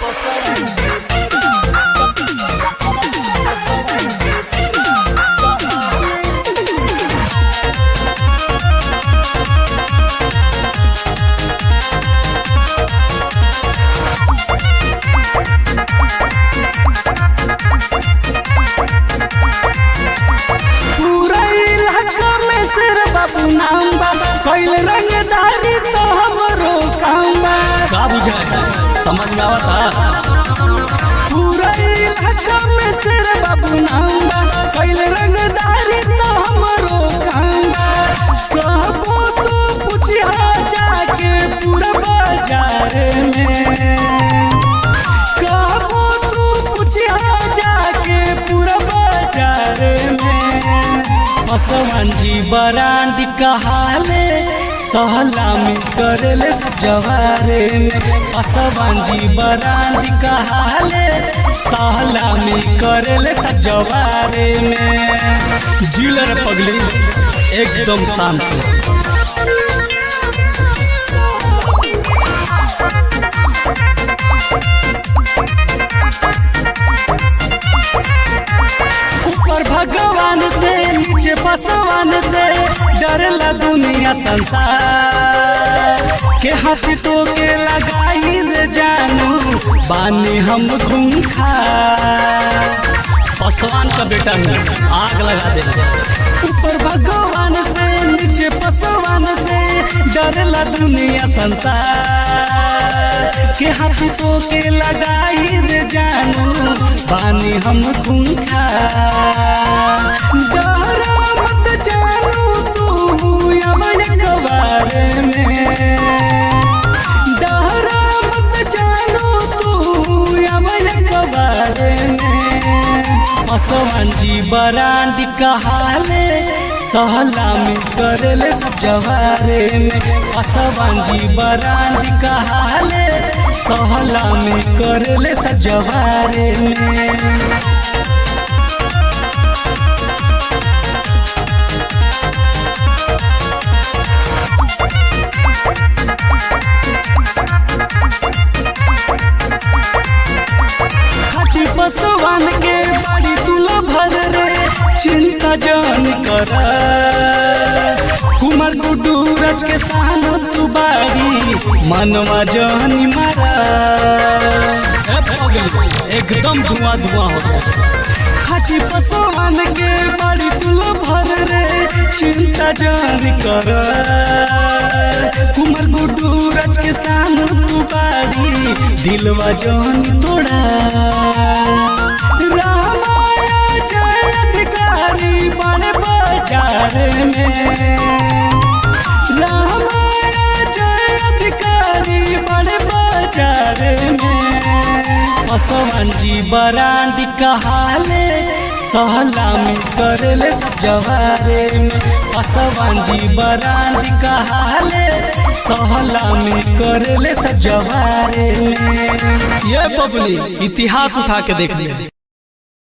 पूरा इलाका में सिर बाबू नाम बा कैल रंगदारी तो हमरो काम बा का बुझा समझ में आवता पूरा इलाका में सिर बाबू नाम बा कैल रंगदारी तो हमरो काम बा कहबो तो पूछिया जाके पूरा बाजार में कहबो तू पूछिया जाके पूरा बाजार में असमान जी बरांड कहाले सहला में करेले सब जवारे में असमान जी बरांड कहाले सहला में करेले सब जवारे में जिलर पगली एकदम शांत से ऊपर भगवान से नीचे पसवान से डरला दुनिया संसार के हाथ तो के लगाई रे जानू बानी हम खूंखा पसवान का बेटा है आग लगा दे ऊपर भगवान से नीचे पसवान से डरला दुनिया संसार के हाथ तो के लगाई रे जानू बानी हम खूंखा डरा मत जानू तू यमन कबारे में डरा मत जानू तू यमन कबारे में असमान जी बरांड कहाले सहला में करेले सब जवारे में असमान जी बरांड कहाले सहला में करेले सब जवारे में खाटी पसवान के बाड़ी तुला भर रे चिंता जान कर कुमार गुड्डू रज के साथ तू बाड़ी मनवा जानी मारा ए पगली एकदम धुआं धुआं होता खाटी पसवान के बाड़ी तुला भर रे चिंता जान कर कुमार गुड्डू रज के साथ तू बाड़ी दिलवा जान तोड़ा रामाया जय अधिकारी बड़े बाजार में रामाया जय अधिकारी बड़े बाजार में असमान जी बरांड कहाले सहला में करेले सब जवारे में असमान जी बरांड कहाले सहला में करेले सब जवारे में ये बबली इतिहास उठा के देख ले